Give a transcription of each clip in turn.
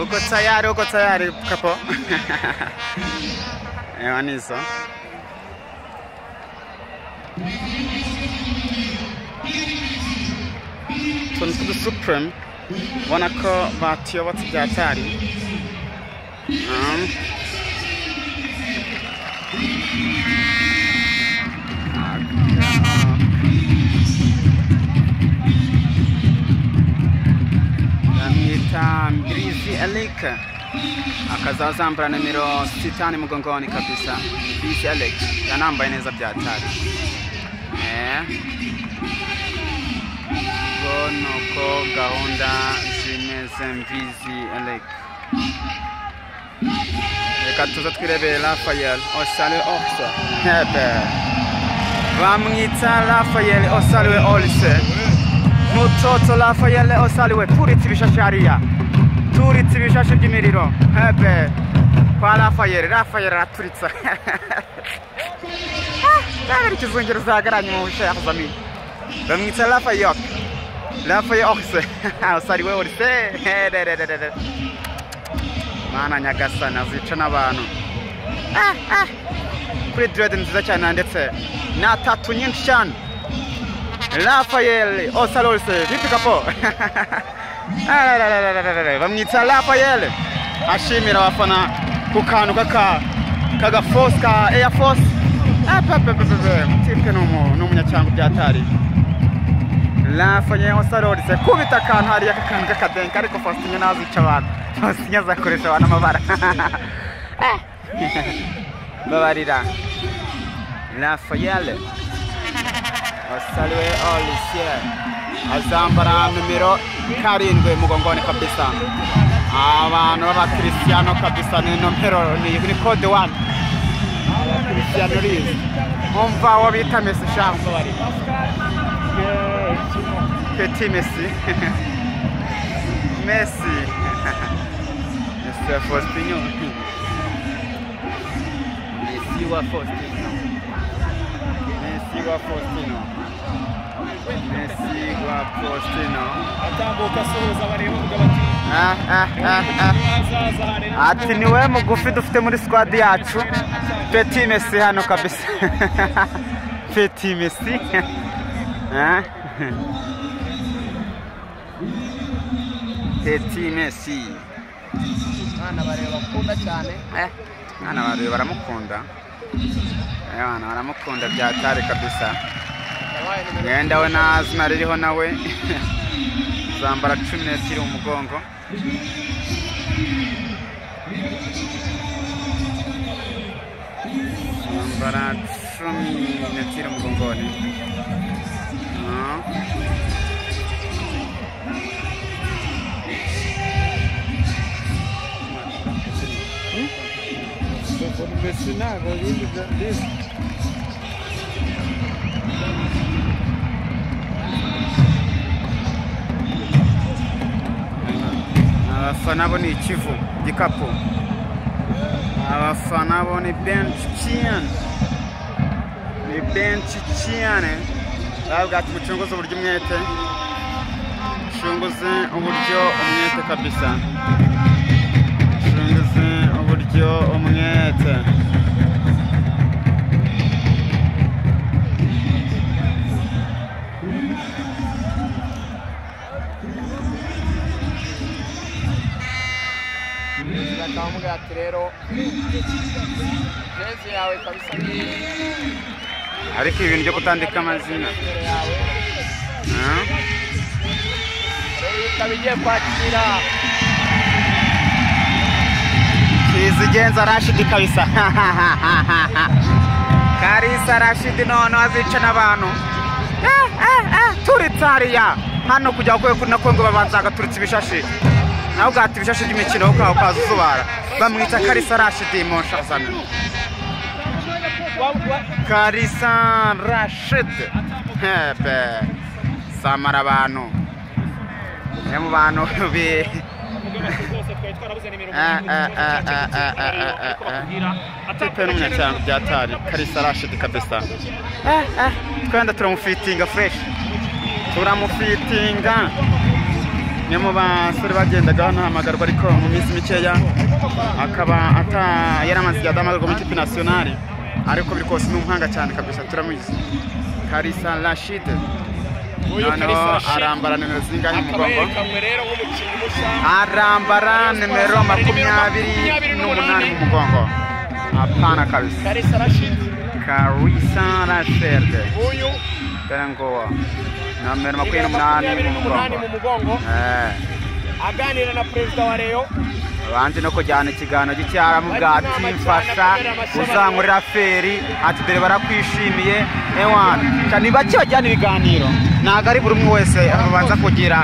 Uko tayari, uko tayari kapo. Ewan hizo. Tuni kuri Supreme ubona ko batuyobotse bya cyari. Um. bamwita Mbirizi Eric akazazambara nimero sitani mgongoni kabisa. Mbirizi Eric yanambaye neza bya hatari. Eh. Ubwo ni uko gahunda zimeze Mbirizi Eric. Reka tuze twirebere Rafael Osale Orse. Hebe. Bamwita Rafael Osale Orse. mutoto rafayele osaliwe turitse ibishashi hariya turitse ibishashi by'imiriro hebe kwa rafayele rafayele araturitse ntabwo ikizungiro zagaranye mu bushe yakuzamiye bamwita rafayoke rafaye okise osaliwe orise herererere mana nyagasana zica n'abantu kuri direde nziza cyane ndetse na tatu nyinshi cyane Rafael Osalolse vipi kapo bamwita Rafael ashimira abafana ku kantu kaka kaga force ka Air Force tipke n'umunyacyanga byatari Rafael Osalolse kubita akantu hariya kakantu k'akadenga ariko Faustin nazica abantu Faustin azakoresha abantu amabara babarira Rafael wasaliwe olisiye azambara numero karindwi mugongoni kabisa abantu b'abakirisiyano kabisa ni nomero ni kode wani abakirisiyano rizi umva wo bita mesi shambo bari peti mesi mesi mesi wa faustinyo mesi wa faustinyo mesi wa faustinyo mesigwa faustino atambuka asuhuza bareba kugira bati ati niwe mugufi dufite muri sikwadi yacu peti mesi hano kabisa peti mesi Ah. peti mesi mwana bareba akunda cyane Eh, mwana barebe baramukunda Eh, bana baramukunda byatari kabisa yabaye numero mwenda we nta zina ririho nawe zambara cumi n'ebyiri mu mugongo zambara cumi n'ebyiri mu mugongoni Ah. mbese ntabwo bindi byiza abafana bo ni ikivu gikapu abafana bo ni benshi cyane ni benshi cyane bavuga ati mucunguze uburyo umwete mucunguze uburyo umwete kabisa mucunguze uburyo umwete bakamubwira ati rero jezi yawe kabisa ni ariko ibi bintu byo kutandika amazina nimero yawe ah? rero iyo ukaba igiye kwakira kizigenza rashidi kabisa karisa rashidi noneho azica n'abantu Eh, eh, eh, turitse hariya hano kujya kwe kuri nako ngo babanza agaturitse ibishashi nawe ugahata ibishashi by'imikino ukaba ukaza uzubara bamwita karisa rashidi mu nshazano karisa rashidi hebe samara abantu ni mu bantu bi tipe n'umunyacyango bya tari karisa rashidi kabisa twenda turamufitinga fureshi turamufitinga ni mu basore bagendaga hano hamagarwa ariko mu minsi mikeya akaba ata yari amaze igihe adahamagarwa mu ikipe nasiyonari ariko biri kose ni umuhanga cyane kabisa turamuzi karisa rashide noneho arambara nimero zingahe mu akaba mugongo yerekanwe rero nk'umukinnyi mushya arambara nimero makumyabiri n'umunani mu mugongo apana kabisa kalisa rashidi karisa rashide uyu dore ngo nomero makumyabiri nimero n'umunani makumyabiri mu n'umunani mugongo mu mugongo Eh. aganira na perezida wa reyo abanje no kujyana ikiganiro g'icyaramu bwa timfasha uzankurira feri ati dore barakwishimiye ewana cyane ni bake bajyana ibiganiro ntabwo ari buri umwe wese babanza kugira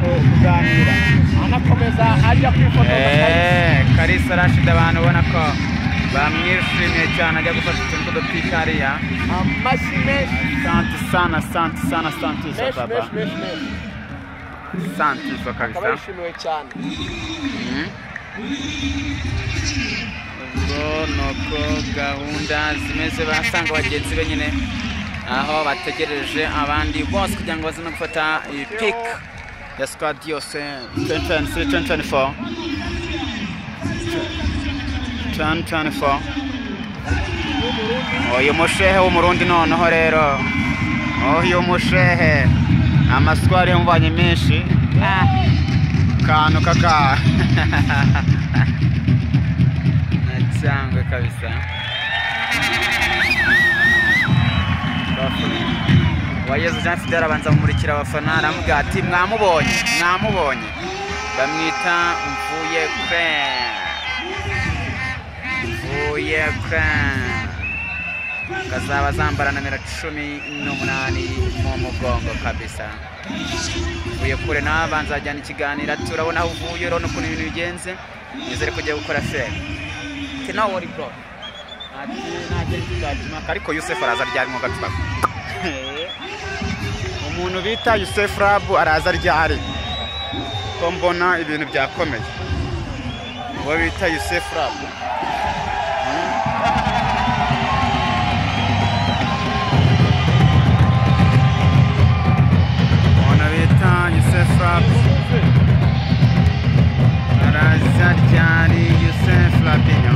kuganira anakomeza ajya kwifotoza Eh, karisa rashida abantu ubona ko bamwishimiye cyane ajya gufata utuntu tw'udupika hariya amashyi menshi santi sana santi sana santi zo menshi baba menshi menshi menshi santi zo akaba kabisa yishimiwe cyane Mhm. ubwo ni uko gahunda zimeze basanga bagenzi be nyine aho bategereje abandi bose kugira ngo bazane gufata iyi pik ya sikwadi yose 2024 2024 uyu mushehe w'umurundi noneho rero uyu mushehe amaswari yamubanye menshi kantu kaka cyangwa kabisa uwayezu jean fidel abanza kumurikira abafana aramubwira ati mwamubonye mwamubonye bamwita mvuye kwe mvuye kwe kazaba zambara nomero cumi n'umunani mu mugongo kabisa uvuye kure nawe abanza ajyana ikiganiro ati urabona aho uvuye urabona ukuntu ibintu bigenze nizere ko ugiye gukora feri ati nawe wari bro ati nagenda ikajimaka ariko yusefu araza ryari mu gacupa umuntu bita yusefu rabu araza ryari ko mbona ibintu byakomeye uwo bita yusefu rabu umuntu bita yusefu rabu araza ryari yusefu rabinyo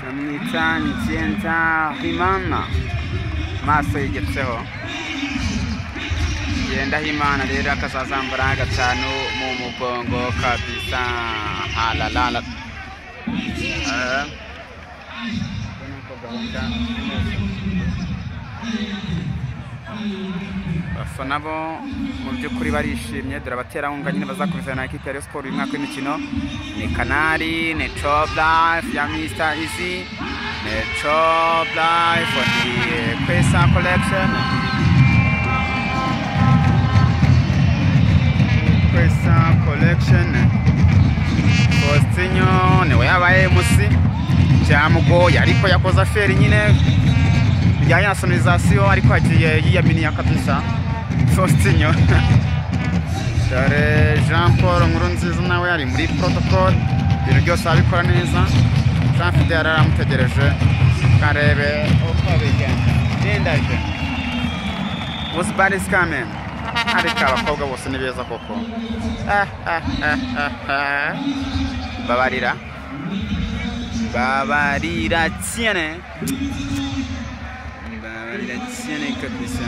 bamwita ngenza himana maso yigetseho genda himana rero akazazambara gatanu mu mugongo kabisa halalala Eh. Ubona ko gahunda imeze. abafana bo mu by'ukuri barishimye dore abaterankunga nyine bazakomeza na ekipi ya Rayon Sport uyu mwaka w'imikino ni kanari ni top life ya mr easy ni top life on the kwesa collection kwesa collection Faustinho niwe yabaye musi byamugoye ariko yakoze aferi nyine bijyanye na sonorizasiyo ariko yagiye yiyaminiya kabisa faustinyo dore jean paul nkuru nziza nawe ari muri protocol ibintu byose arabikora neza jean fide yari aramutegereje karebe uko bigenda bindajwe busibari skamen ariko abakobwa bose ni beza koko babarira babarira cyane babarira cyane kabisa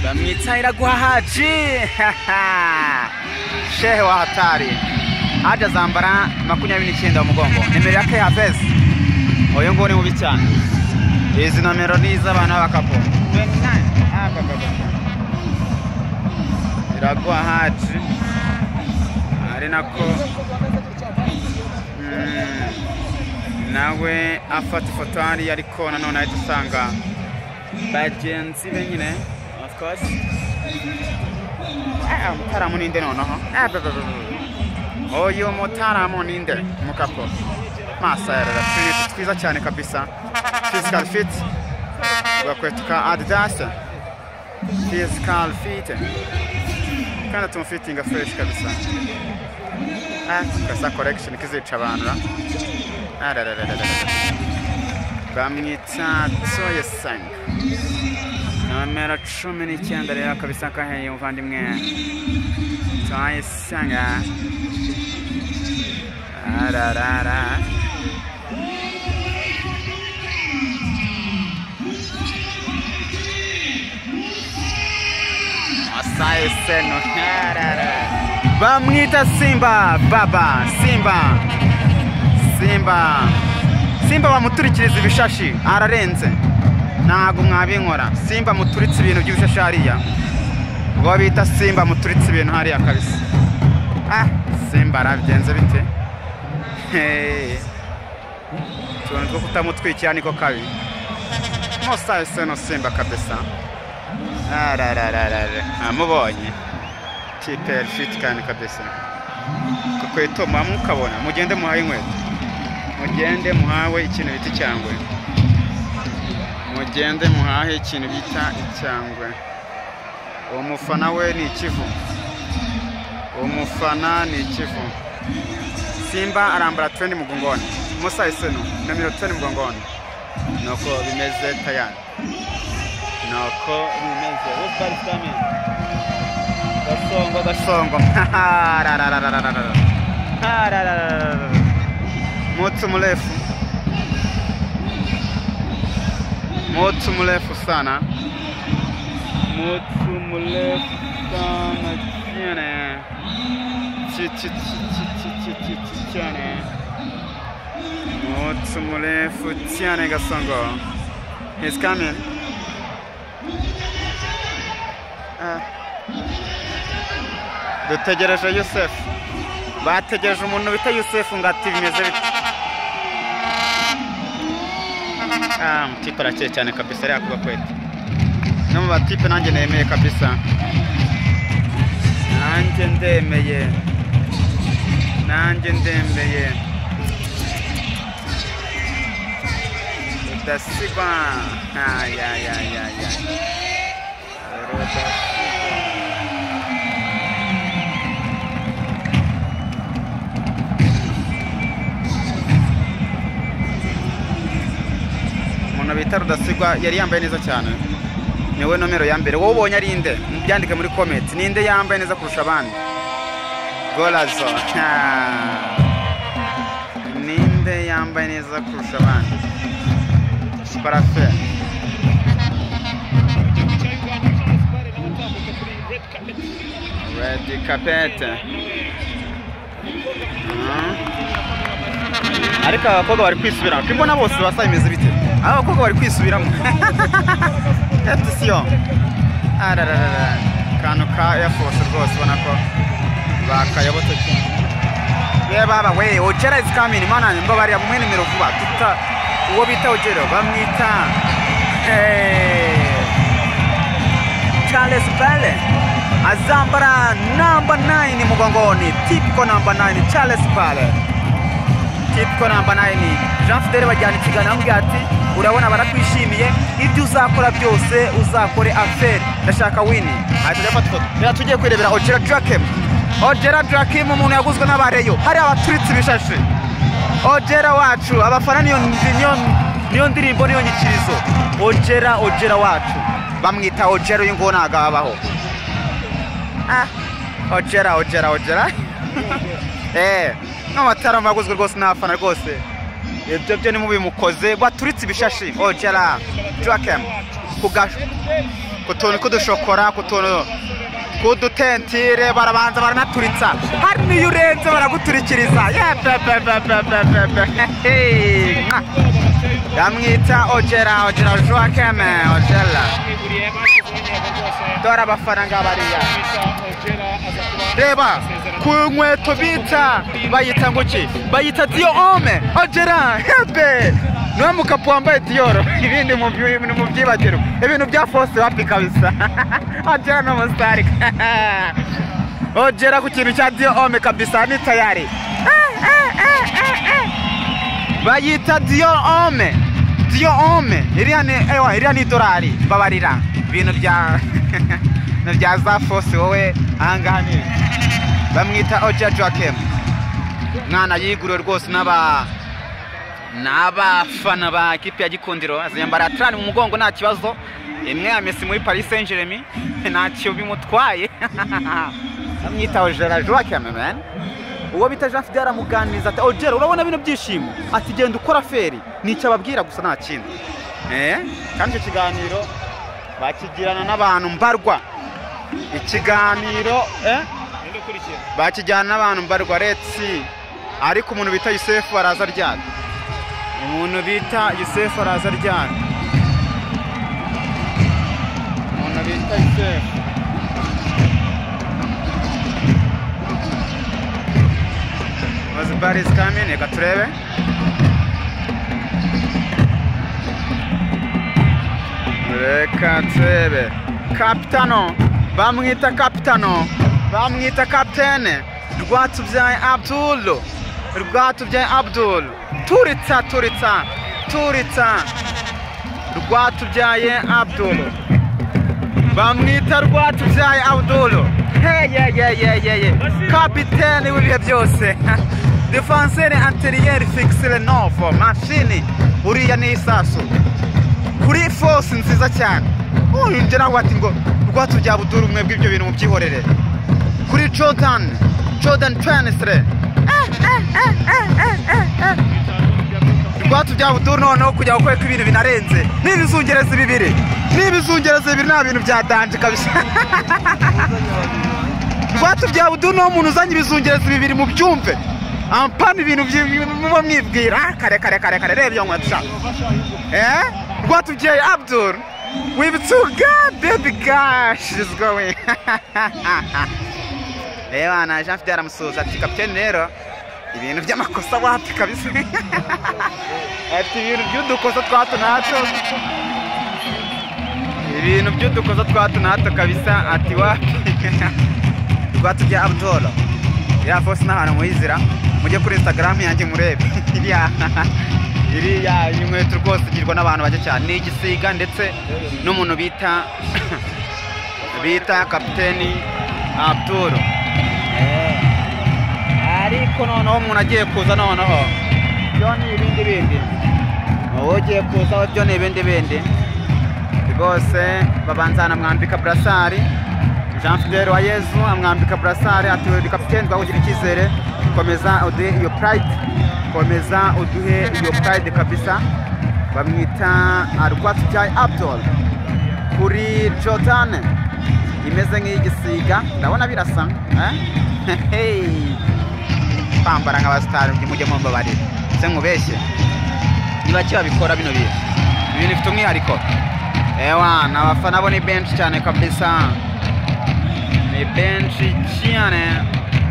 bamwita iraguha haji shehe wa hatari haji azambara makumyabiri n'icyenda mu mugongo nimero ya keyafesi uyu nguyu ni mubi cyane izi nomero ni iz'abantu b'abakapo iraguha haji ari nako Mm. nawe afata ifoto hariya ariko nanone ahita usanga bagenzi be nyine of course Eh, eh, umutaramu ninde noneho Eh, be, be, be, be. uyu mutaramu ninde mukapo masa ya rera turi twiza cyane kabisa physical fit ugakweto ka adidas physical fit kandi tumufitinga fresh kabisa Ah, gasa collection kizica abantu ra Ah, ra, ra, ra, ra, ra, ra. bamwita toyesang nomero cumi n'icyenda rero kabisa kaheye umuvandimwe toyesanga ararara asayeseno arara bamwita simba baba simba simba simba bamuturikiriza ibishashi ararenze ntabwo mwabinkora simba muturitse ibintu by'ibishashi hariya ubwo bita simba muturitse ibintu hariya kabisa ah simba arabigenze bite Hey. utuntu two kutamutwikira niko kabi musayo no simba kabisa ararararara amubonye kipe yari fiti kandi kabisa kukweto mwamukabona mugende muhaye inkweto mugende muhawe ikintu bita icyangwe mugende muhahe ikintu bita icyangwe uwo mufana we ni ikivu uwo mufana ni ikivu simba arambara twendi mugongoni musa iseno nomero twendi mugongoni nuko bimeze tayari nuko bimeze wesibari sitamini gasongo gasongo ararararararara arararararara Moto mrefu, moto mrefu sana, moto mrefu sana chene Chi- chi- chi- chi- chi- chi- chi- chi- chene, moto mrefu chene Gasongo, he's coming. Ah. Dutegereje Yosef, bategereje umuntu bita Yosef ngo ati bimeze bite. Ah, mtipe arakeye cyane kabisa ariya kuba kwete no mu batipe nanjye nemeye kabisa nanjye ndemeye nanjye ndemeye rudasigwa ayayayaya umuntu bita rudasigwa yari yambaye neza cyane niwe nomero ya mbere wowe ubonye ari inde byandike muri komenti ninde yambaye neza kurusha abandi gorazo ninde yambaye neza kurusha abandi parafe redi kapete Mhm. ariko aba bakobwa bari kwisubiramo turi kubona bose basa bimeze bite aba bakobwa bari kwisubiramo etusiyo arararara akantu ka eyafosi rwose ubona ko bakayobotse cyane reba aba we ojera izi kamini mana yanjye ngo bariya muhe nimero vuba tuta uwo bita ojero bamwita eh, Charles Pele azambara namba 9 mugongoni tipiko namba 9 Charles Pele tipiko namba 9 Jean Fidele bajyana ikiganiro amubwira ati urabona barakwishimiye ibyo uzakora byose uzakore aferi ndashaka wini ahita ajya afata ifoto rero tugiye kwirebera Ojera Drakem Ojera Drakem umuntu yaguzwe n'abareyo hari abaturitse ibishashi Ojera wacu abafana niyo niyo niyo ndirimbo niyo nyikirizo Ojera Ojera wacu bamwita Ojera uyu nguwo ntabwo abaho ah Ojera Ojera Ojera Eh, n'amatara maguzwe rwose n'abafana rwose ibyo byo nimubi mukoze baturitse ibishashi ojera drakem ku gash- ku tuntu tw'udushokora ku tuntu tw'udutentire barabanza baranaturitsa hari n'iyo urenze baraguturikiriza Yeah, pe, pe, pe, pe, pe, pe. Hey, mwa. bamwita ogera ogera joa keme ogera buriye banki z'intego rwose dore abafana bariya bita ogera aza kuba reba ku nkweto bita bayita ngo ki bayita diyo ome ogera hebe niwe mukapu wambaye diyoro ibindi mu byi- ni mu byibagiro ibintu bya fose wapi kabisa ogera ni umusitari ogera ku kintu cya diyo ome kabisa ni tayari bayita diyo ome diyo ome iriya ni ewa iriya ni idorari mbabarira ibintu bya ibintu bya za fose wowe ahangaha ni bamwita oja joakim mwana yiguriwe rwose n'aba n'abafana ba ekipi ya gikundiro aziyambara tarani mu mugongo nta kibazo imwe ya mesi muri paris saint germain ntacyo bimutwaye bamwita ojera joakim man uwo bita jean fide aramuganiriza ati ojera urabona bino byishimo ati genda ukora feri ni icyo ababwira gusa nta kindi Eh, kandi icyo kiganiro bakigirana n'abantu mbarwa ikiganiro eh? undi ukurikiye bakijyana n'abantu mbarwa retsi ariko umuntu bita yusefu araza aryana umuntu bita yusefu araza aryana umuntu bita yusefu bazibarizi kamini reka turebe reka turebe kapitano bamwita kapitano bamwita kapitene rwatubyaye abdul rwatubyaye abdul turitsa turitsa turitsa rwatubyaye abdul bamwita rwatubyaye abdul heyeyeyeyeye kapitene w'ibihe byose defenseri anteriyeri fikisire novo mashini uriya ni isasu kuri force nziza cyane uyu nawe ati ngo rwatsi bya buduru umwe bw'ibyo bintu mubyihorere kuri jordan jordan twanisire rwatsi bya buduru noneho kujya gukora ko ibintu binarenze n'ibizungerezi bibiri n'ibizungerezi bibiri nta bintu byadanje kabisa rwatsi bya buduru niwo muntu uzanye ibizungerezi bibiri mu byumve ampana ibintu byi- muba mwibwira ah, kare kare kare kare reba iyo nkweto sha. Eh? What to Jay Abdul? We've too good, baby gosh, is going. Reba na Jean Fidel aramusuhuza ati kapitene rero ibintu by'amakosa wapi kabisa ati ibintu by'udukosa twa hato na hato ibintu by'udukosa twa hato na hato kabisa ati wapi rwatubya abdolo iriya fosi n'ahantu muyizira mujye kuri instagram yanjye murebe iriya iriya inkweto rwose igirwa n'abantu bake cyane ni igisiga ndetse n'umuntu bita bita kapiteni abdul ariko noneho umuntu agiye kuza noneho byo ni ibindi bindi uwo ugiye kuza byo ni ibindi bindi rwose babanza anamwambika burasari jean fidel wa yezu amwambika burasari ati uri kapiteni twagugirira icyizere komeza uduhe iyo purayidi komeza uduhe iyo purayidi kabisa bamwita arwatubyaye abdol kuri jordan imeze nk'iy'igisiga ndabona birasa eh? Hey! kwambara nk'abasitari mujye mumbabarira se nkubeshye ni bake babikora bino bintu ibintu bifite umwihariko ewa ni abafana bo ni benshi cyane kabisa ni benshi cyane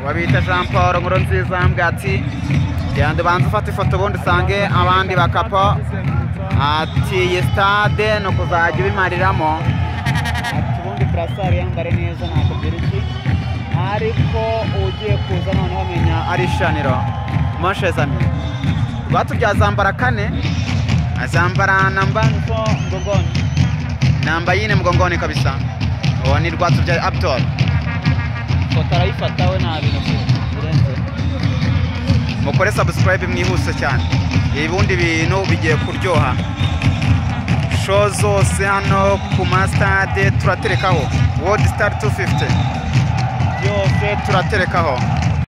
wabita jean paul nkuru nziza ambwa ati genda ubanza ufate ifoto ubundi usange abandi bakapo ati iyi stade ni ukuzajya ubimariramo ati ubundi burasari yambare neza ntabwo iki ariko ugiye kuza noneho amenya ari ishaniro moshezami rwatubyaye azambara kane azambara namba nko mgongoni namba yine mgongoni kabisa uwo ni rwatubyaye abdol foto arayifata we nta bintu birenze mukore subscribe mwihuse cyane ubundi bintu bigiye kuryoha show zose hano ku masitade turaterekaho wodi sitari 250 byose turaterekaho